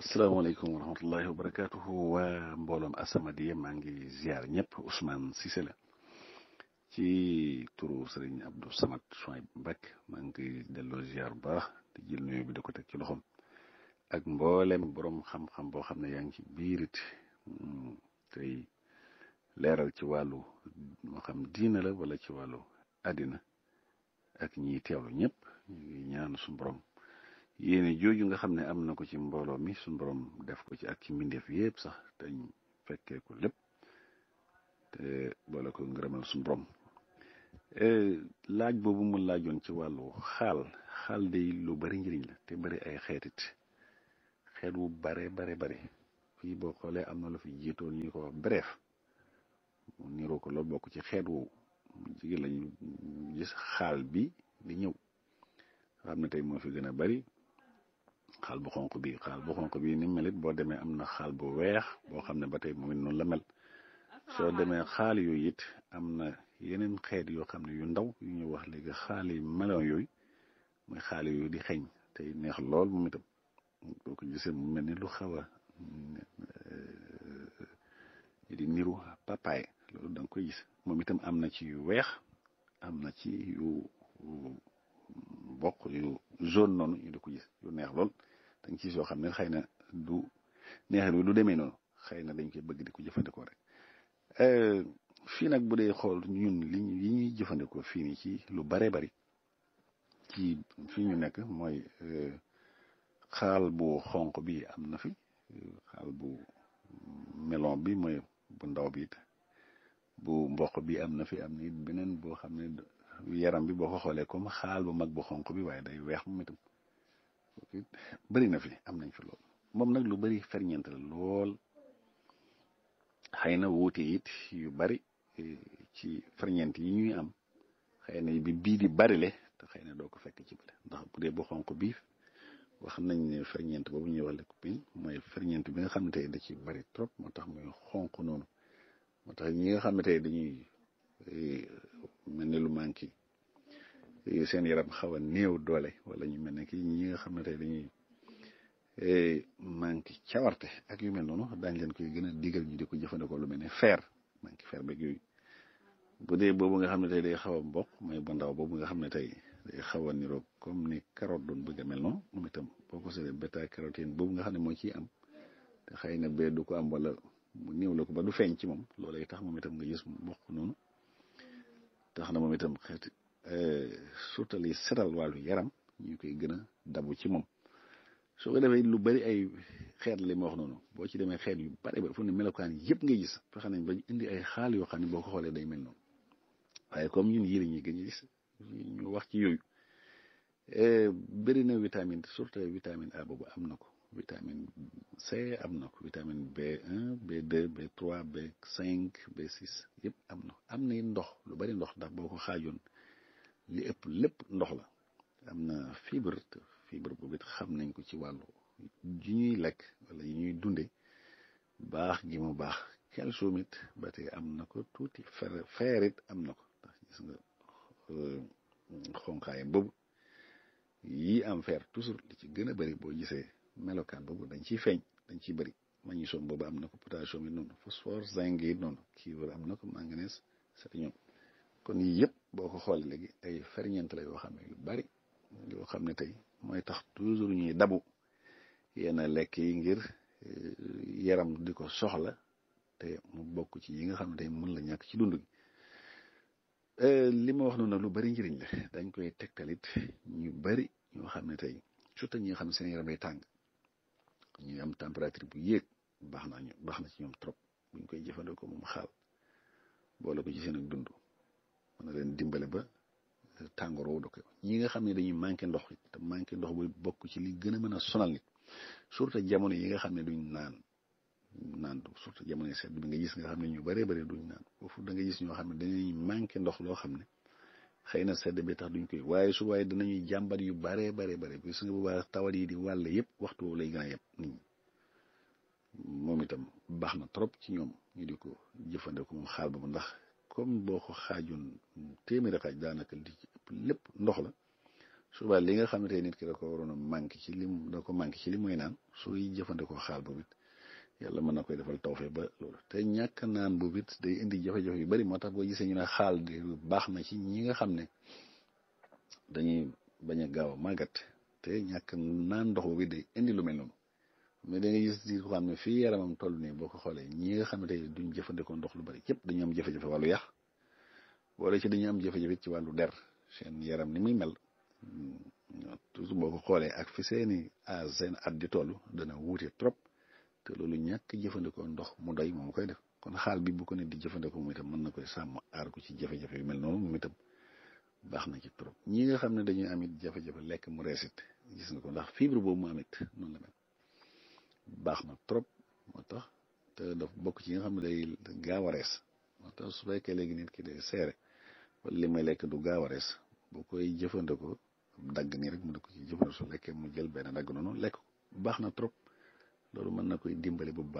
asalaamaaleykum wa rahmatullahi wa barakaatuhu waa mbooloom As-Samadiyya maa ngi ziar ñëpp Ousmane Cissé la ci turu Serigne Abdou Samad Souhaïbou Mbacké maa ngi delloo ziar bu baax di jël nuyu bi di ko teg ci loxoom ak mboolem borom xam-xam boo xam ne yaa ngi ci biirit tey leeral ci wàllu moo xam diina la wala ci wàllu àddina ak ñiy teewlu ñëpp ñu ngi ñaan suñu borom. yéene jooju nga xam ne am na ko ci mbooloo mi suñu borom def ko ci ak ci mbindeef yëpp sax dañ fekkee ko lépp te boole ko ngërëmal suñu borom laaj boobu mu laajoon ci wàllu xaal xaal day lu bari njëriñ la te bari ay xeetit xeet wu bare bare bare fii boo xoolee am na lu fi jiitoon ñu ko wax bref mu niroo ko loolu bokk ci xeet wu jigéen lañu gis xaal bi di ñëw xam ne tey moo fi gën a bari xaal bu xonq bi xaal bu xonq bi ni melit boo demee am na xaal bu weex boo xam ne ba tey moom it noonu la mel soo demee xaal yooyu it am na yeneen xeet yoo xam ne yu ndaw yu ñu wax léegi xaal yi melon yooyu mooy xaal yooyu di xeeñ tey neex lool moom itam boo ko gisee mu mel ni lu xaw a di niru papaye loolu da nga koy gis moom itam am na ci yu weex am na ci yu bokk yu jaune noonu ñu di ko gis yu neex lool dañ ci soo xam ne xëy na du neex bi du demee noonu xëy na dañ koy bëgg di ko jëfandikoo rek fii nag bu dee xool ñun li yi ñuy jëfandikoo fii nii ci lu bare bari ci fii ñu nekk mooy xaal bu xonq bi am na fi xaal bu melon bi mooy bu ndaw bi it bu mboq bi am na fi am na it beneen boo xam ne yaram bi boo ko xoolee comme xaal bu mag bu xonq bi waaye day weex moom itam bëri na fi am nañ fi lool moom nag lu bëri ferñeent la lool xëy na wuute it yu bari ci ferñeent yi ñuy am xëy na bi bii di bari le te xëy na doo ko fekk ci bële ndax bu dee bu xonq bi wax nañ ne ferñeent boobu ñuy wax lycopène mooy ferñeent bi nga xam ne tey da ci bari trop moo tax muy xonq noonu moo tax ñi nga xam ne tey dañuy mel ni lu manqué seen yaram xaw a néew doole wala ñu mel ne ki ñi nga xam ne tey dañuy manqué cawarte ak yu mel noonu daañ leen koy gën a digal ñu di ko jëfandikoo lu mel ne fer manqué fer beeg yooyu bu dee boobu nga xam ne tey day xaw a mboq mooy bu ndaw boobu nga xam ne tey day xaw a niroo comme ni carotte doon bëgg a mel noonu moom itam boo ko seetee bêta carotène boobu nga xam ne moo ciy am te xëy na bee du ko am wala mu néew la ko ba du feeñ ci moom loolay tax moom itam nga gis mboq noonu tax na moom itam xeeti surtout li setal wàllu yaram ñu koy gën a dabu ci moom soo ko defee lu bari ay xeet li ma wax noonu boo ci demee xeet yu bari ba fu ne melokaan yëpp ngay gis fexe nañ ba indi ay xaal yoo xam ne boo ko xoolee day mel noonu waaye comme ñun yii la ñuy gën a gis ñu wax ci yooyu bëri na vitamine surtout vitamine A boobu am na ko vitamine C am na ko vitamine B1 B2 B3 B5 B6 yëpp am na am na ndox lu bari ndox ndax boo ko xaajoon li ëpp lépp ndox la am na fibre fibre boobu it xam nañ ko ci wàllu ji ñuy lekk wala yi ñuy dunde baax gi mu baax calcium it ba tey am na ko tuuti fer fer it am na ko ndax gis nga xonqaayam boobu yii am fer toujours li ci gën a bari boo gisee melokaan boobu dañ ciy feeñ dañ ciy bëri magnésium boobu am na ko potassium yi noonu phosphore zinc yi noonu cuivre am na ko manganèse sélénium kon yii yëpp boo ko xoolee léegi ay ferñeent la yoo xam ne yu bari yoo xam ne tey mooy tax toujours ñuy dabu yenn lekk yi ngir yaram di ko soxla te mu bokk ci yi nga xam ne tey mën la ñàkk ci dund gi li ma wax noonu nag lu bari njëriñ la dañ koy tegtalit ñu bari ñoo xam ne tey surtout ñi nga xam ne seen yaram day tàng ñuy am température bu yéeg baax na ñu baax na ci ñoom trop buñ koy jëfandikoo moom xaal boole ko ci seen ak dund mën na leen dimbale ba tàngoor woo ko ñi nga xam ne dañuy manqué ndox te manqué ndox bu bokk ci li gën a mën a sonal nit surtout jamono yi nga xam ne duñ naan naan surtout jamono yi sedd bi nga gis nga xam ne ñu bëree bëri duñ naan foofu da nga gis ñoo xam ne dañuy manqué ndox loo xam ne xëy na sedd bi tax duñ koy waaye su waaye danañuy jàmbat yu baree bare bare gis nga bu baax tawat yi di wàll yëpp waxtu woowu lay gën a yëpp nit ñi moom itam baax na trop ci ñoom ñu di ko jëfandikoo moom xaal boobu ndax comme boo ko xaajoon téeméeri xaaj daanaka li ci ëpp lépp ndox la suba li nga xamante nit ki da ko waroon a manqué ci lim da ko manqué ci li muy naan suy jëfandikoo xaal boobu it yàlla mën na koy defal tawfee ba loolu te ñàkk naan boobu it day indi jafe-jafe yu bari moo tax boo gisee ñu ne xaal di baax na ci ñi nga xam ne dañuy bañ a gaaw a màggat te ñàkk naan ndox boobu day indi lu mel noonu mais da nga gis di ko xam ne fii yaramam toll nii boo ko xoolee ñi nga xam ne tey duñ jëfandikoo ndox lu bari yëpp dañu am jafe-jafe wàllu yax wala ci dañu am jafe-jafe ci wàllu der seen yaram ni muy mel toujours boo ko xoolee ak fi seeni a seen at di toll dana wuute trop te loolu ñàkk jëfandikoo ndox mu doy moom koy def kon xaal bi bu ko ne di jëfandikoo mu itam mën na koy sàmm aar ko ci jafe-jafe yu mel noonu moom itam baax na ci trop ñi nga xam ne dañuy amit jafe-jafe lekk mu reesit gis nga ko ndax fibre boobu mu amit noonu la mel baax na trop moo tax te daf bokk ci yi nga xam ne day gaaw a rees moo tax su fekkee léegi nit ki day seere wala li may lekk du gaaw a rees bu koy jëfandikoo dagg nii rek mu ne ko ci jëfandikoo su lekkee mu jël benn dagg noonu lekk ko baax na trop loolu mën na koy dimbali bu baax